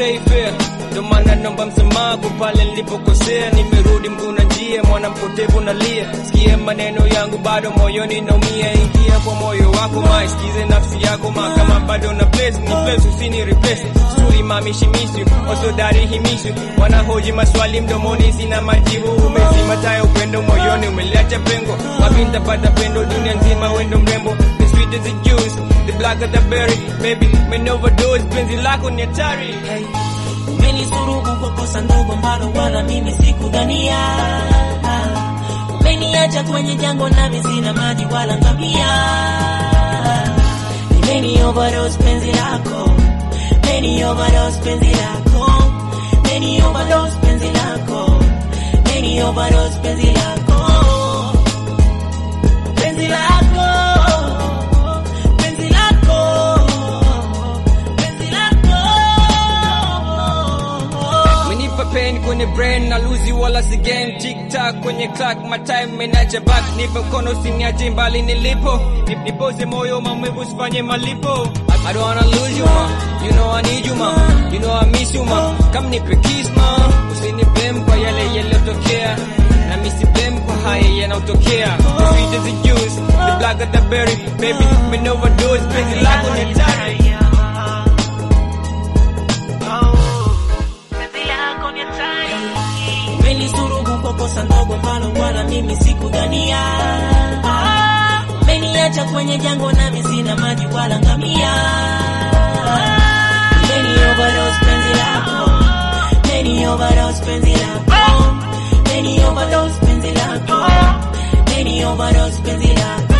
play fair ndo maana naomba msamaha kwa pale nilipokosea nimerudi mguu na njia mwana mpotevu nalia sikie maneno yangu bado moyoni naumia ingia kwa moyo wako ma isikize nafsi yako ma kama bado na place ni place usini replace suri mamishimishi wasodari himishi wanahoji maswali mdomoni sina majibu umezima taya upendo moyoni umeliacha pengo wapi nitapata pendo dunia nzima wendo mrembo the sweet as the juice the black as the berry baby men overdose penzi lako ni hatari hey. Umenisurubu kwa kosa ndogo ambalo wala mimi sikudhania. Umeniacha kwenye jango nami sina maji wala ngamia. Nimeni overdose penzi lako, meni overdose penzi lako, meni overdose penzi lako, meni overdose penzi lako, penzi lako, penzi lako, penzi lako. Umenipa pain kwenye brain na luzi wala si game tick tack kwenye clock my time menacha back nipe mkono usiniache mbali nilipo Nip- nipoze moyo maumivu usifanye malipo I, I don't wanna lose you ma you know I need you ma you know I miss you ma come nipe kiss ma usiniblame kwa yale yaliyotokea na misi blame kwa haya yanayotokea the sweet as the juice the black as the berry baby men overdose penzi lako ni hatari Umenisurubu kwa kosa ndogo ambalo wala mimi sikudhania. Umeniacha kwenye jango nami sina maji wala ngamia. Umeni overdose penzi lako, umeni overdose penzi lako, umeni overdose penzi lako, umeni overdose penzi lako.